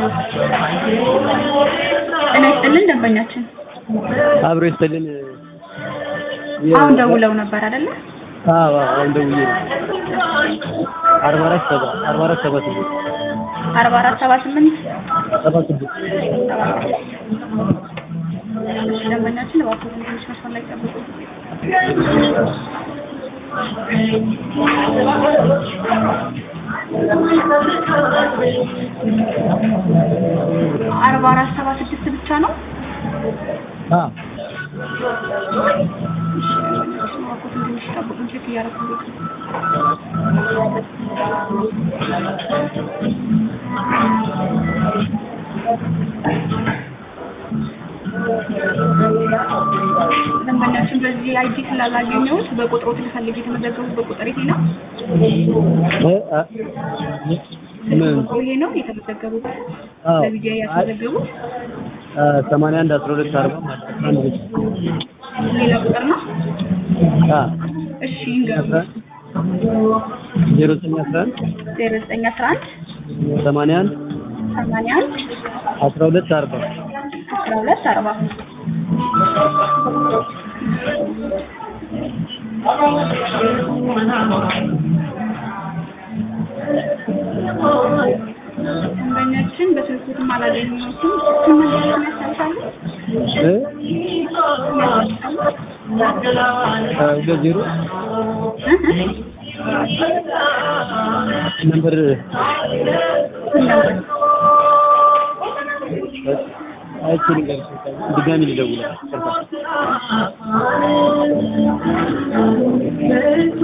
ጤና ይስጥልን ደንበኛችን አብሮ ይስጥልን። አሁን ደውለው ነበር አይደለ? አዎ አሁን ደውዬ ነው። አርባ አራት ሰባ አርባ አራት ሰባ ስምንት አርባ አራት ሰባ ስምንት ሰባ ስድስት እሺ ደንበኛችን እባክዎትን ትንሽ መስመር ላይ ጠብቁ። አርባ አራት ሰባ ስድስት ብቻ ነው? አዎ እሺ ደንበኛችን እባክዎትን ትንሽ ጠብቁ ቼክ እያደረኩት ነው። ደንበኛችን በዚህ አይዲ ስላላገኘሁት በቁጥሮት ልፈልግ የተመዘገቡት በቁጥር ይሄ ነው? እ አ ምን ቁጥሩ ይሄ ነው የተመዘገቡት? አዎ በቪዲዮ ያስመዘገቡት ሰማንያ አንድ አስራ ሁለት አርባ ማለት አስራ አንድ ብቻ ሌላ ቁጥር ነው? አ እሺ ይንገሩ። ዜሮ ዘጠኝ አስራ አንድ ዜሮ ዘጠኝ አስራ አንድ ሰማንያ አንድ ሰማንያ አንድ አስራ ሁለት አርባ አስራ ሁለት አርባ ደንበኛችን በስልኩትም አላገኘሁትም። ስመለስም ያስታውሳሉ? እ ሁለት ዜሮ እ እ ነምበር ስንት ነበር? አይችልም ድጋሚ ልደውል